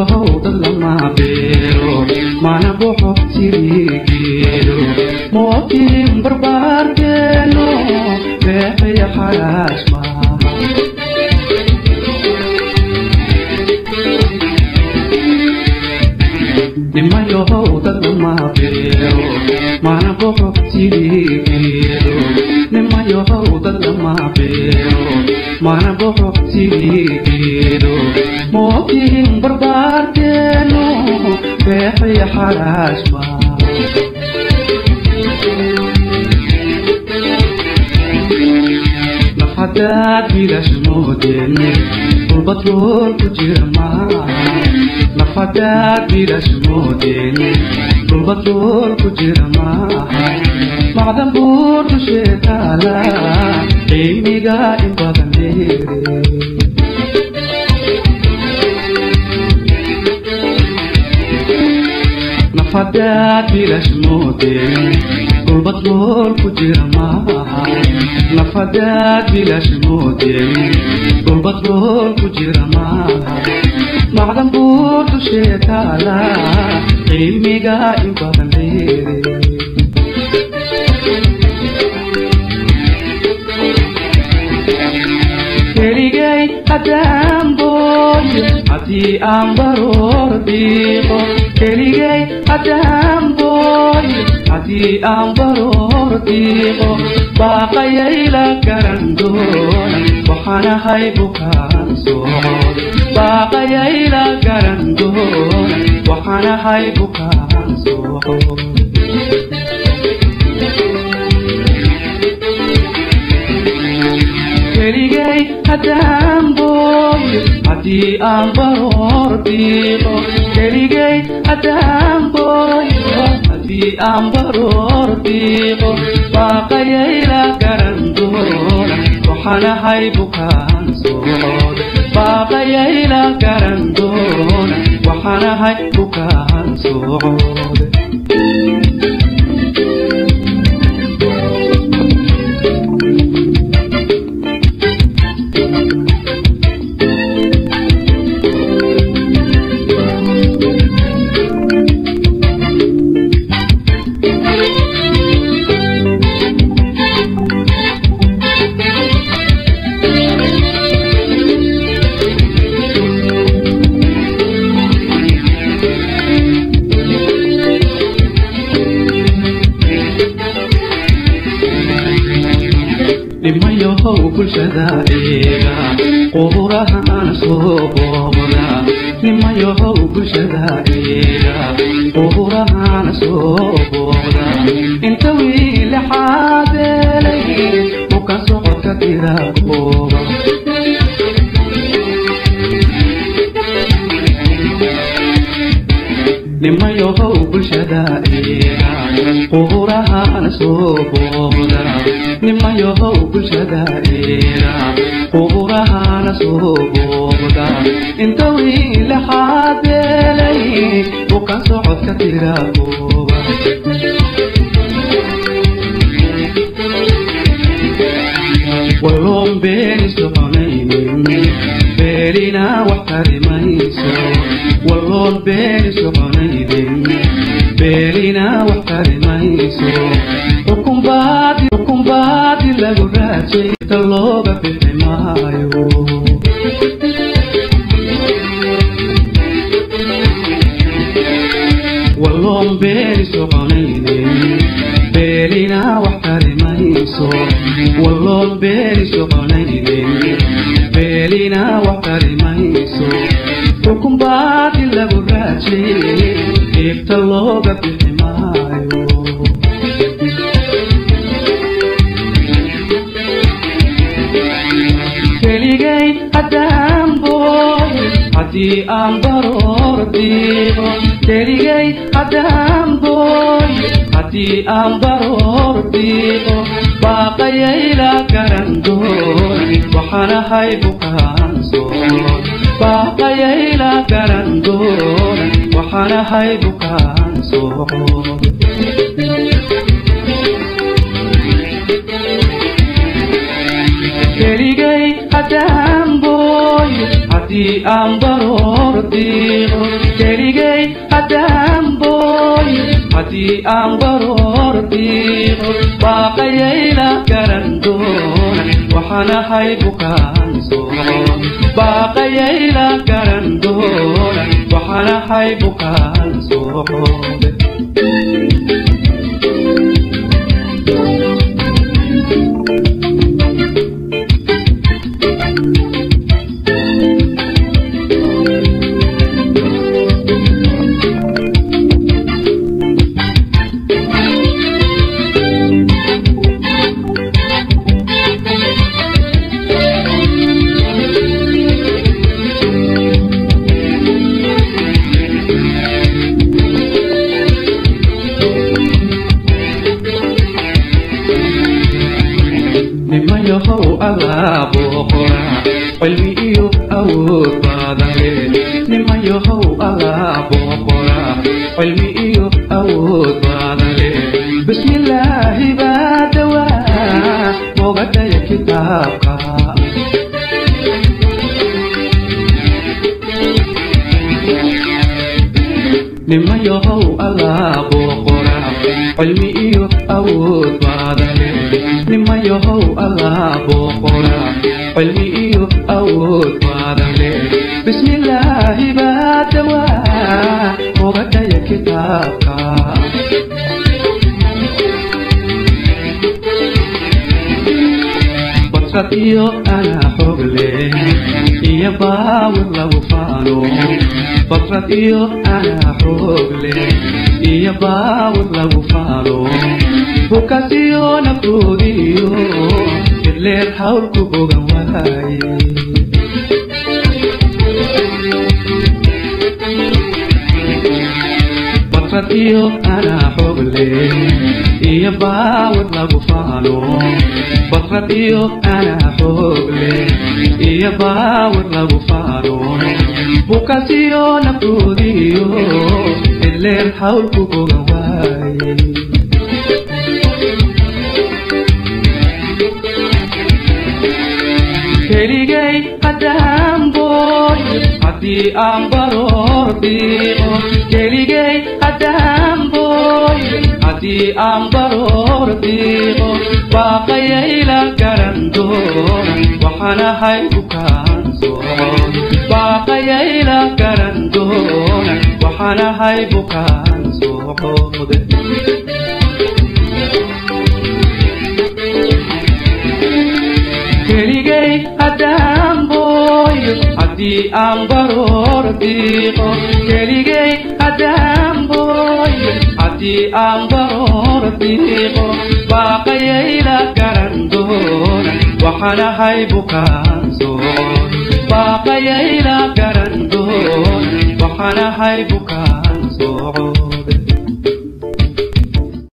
dad lama beero mana boxo sirigeedo mootiin barbaarkeeno beexaya xalaas maaha nimayow dad lama beero mana boxo sirigeedo nimayow dad lama beero mana boxo sirigeedo mootiin barbaarkeeno beexaya xalaas maaha nafhadaad bilash moodeen dhulbadrool ku jira maaha nafhadaad bilash moodeen dhulbadrool ku jira maaha macdan buur dushee taala qiimiga in badan dheere nafhadaad bilash moodeen dhulbadrool ku jira maaha nafhadaad bilash moodeen dhulbadrool ku jira maaha macdan buur dushee taala qiimiga in badan dheere keligay haddaan booyo haddii aan baroor diiqo keligay haddaan booyo haddii aan baroor diiqo baaqayayla garan doona waxaanahay bukaan socod baaqayayla garan doona waxaanahay bukaan socod keligay haddaan booyo haddii aan baroor diiqo keligay haddaan booyo haddii aan baroor diiqo baaqayayla garan doona waxaanahay bukaan socod baaqayayla garan doona waxaanahay bukaan socod nimayow bulshada eega quburahan soo booqda nimayow bulshada eega quburahan soo booqda inta wiile xaadeelay bukan socodka tira kooba nimayow bulshada eega quburahan soo booqda nimayow bulshada eega quburahan soo booqda inta wiile xaadeelay bukan socodka tira kooba walloon beeni soconaynin beelina wax tarimayso walloon beeni soconaynin beelina wax tarimayso xukunbaadi xukunbaadi lagu raajay ta looga bixi maayo walloon beeni soconaynin beelina wax tarimayso walloon beeni soconaynin beelina wax tarimayso xukunbaadi lagu raajay ibta looga bixi maayo keligay haddaan booyo haddii aan baroor diiqo keligay haddaan booyo haddii aan baroor diiqo baaqayayla garan doona waxaanahay bukaan socod baaqayayla garan doona waxaanahay bukaan socod keligay haddaan booyo haddii aan baroor diiqo keligay haddaan booyo haddii aan baroor diiqo baaqayayla garan doona waxaan ahay bukaan socod baaqayayla garan doona waxaan ahay bukaan socod nimayahow alaaboo qora cilmi iyo awood badan leh nimayahow alaaboo qora cilmi iyo awood badan leh bismillaahi baa dawaa mogadhaya kitaabka nimayahow alaaboo qora cilmi iyo awood badan leh nimayahow alaaboo qora cilmi iyo awood badan leh bismillaahi baa dawaa mogadhaya kitaabka badsad iyo anaa xog leh iyo baawir lagu faano badsad iyo anaa xoog leh iyo baawir lagu faano bukasiyo naftoodiyo idleer hawlku bogan waaye badsad iyo anaa xoog leh iyo baawir lagu faano badsad iyo anaa xoog leh iyo baawir lagu faano bukasiyo naftoodiyo idleer hawlku bogan waaye keligay haddaan booyo haddii aan baroor diiqo keligay haddaan booyo haddii aan baroor diiqo baaqayayla garan doona waxaan ahay bukaan socod baaqayayla garan doona waxaan ahay bukaan socod keligay haddaan booyo haddii aan baroor diiqo keligay haddaan booyo haddii aan baroor diiqo baaqayayla garan doona waxaan ahay bukaan socod baaqayayla garan doona waxaan ahay bukaan socod